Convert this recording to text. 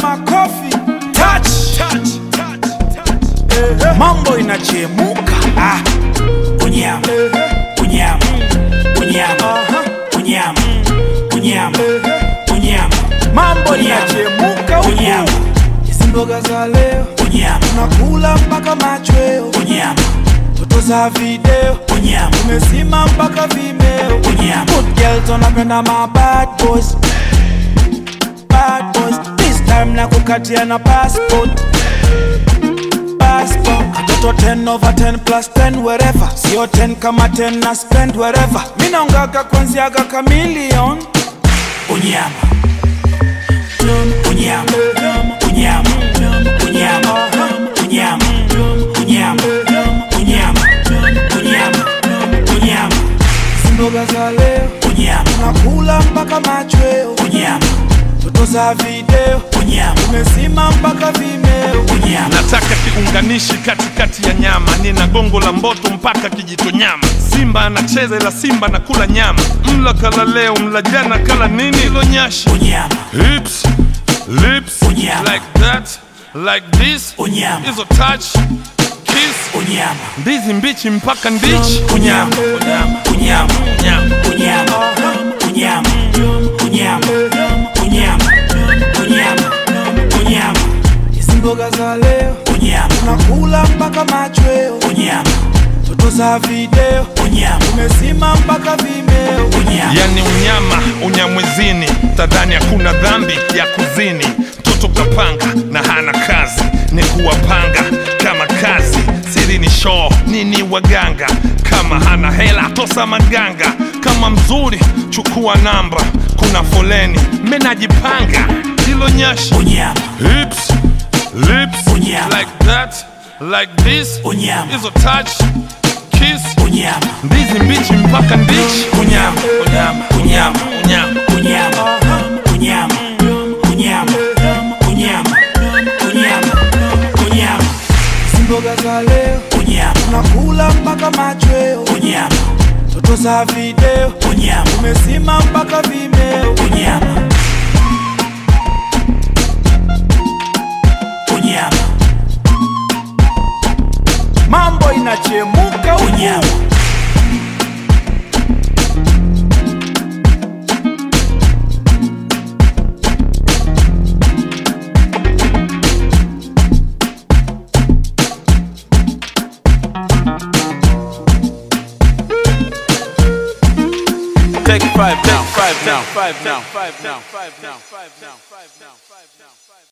makofi touch. Eh, mambo inachemuka ah. Unyama, unyama, unyama, unyama, unyama, unyama, mambo inachemuka unyama, huku hizi mboga za leo unyama, tunakula mpaka machweo unyama, toto za video unyama, tumezima mpaka vimeo unyama. Good girls wanapenda ma bad boys Bad boys This time na kukatia na passport Passport Katoto 10 over 10 plus 10 wherever Sio 10 kama 10 na spend wherever Mina ungaga kwanziaga kamilion Unyama, unyama, unyama, unyama, unyama, unyama, unyama, unyama, unyama, Mboga za leo unyama, Tunakula mpaka machweo unyama, Toto za video unyama, Tumezima mpaka vimeo unyama. nataka kiunganishi katikati ya nyama nina gongo la mboto mpaka kijito nyama simba anacheza ila simba na kula nyama mla kala leo mla jana kala nini ilo nyashi Unyama, hips lips Unyama. like that like this Unyama. hizo touch kiss unyama, ndizi mbichi mpaka ndichi unyama, unyama, unyama, unyama, unyama, unyama, unyama, unyama, unyama, Hizi mboga za leo unyama, Tunakula mpaka machweo unyama, Toto za video unyama, Tumezima mpaka vimeo unyama. yani unyama unyamwezini tadhani hakuna dhambi ya kuzini mtoto kapanga na hana kazi ni kuwapanga kama kazi siri ni shoo nini waganga kama hana hela tosa maganga kama mzuri chukua namba kuna foleni menajipanga hilo nyashi Unyama, hips lips Unyama. like that like this Unyama. hizo touch kiss unyama, ndizi mbichi mpaka ndichi unyama unyama unyama unyama unyama, unyama, unyama, unyama, unyama, unyama, Hizi mboga za leo unyama, Tunakula mpaka machweo unyama, Toto za video unyama, Tumezima mpaka vimeo unyama, unyama, Mambo inachemuka huku unyama. Take five now, five now, five now, five now, five now, five now, five now, five now.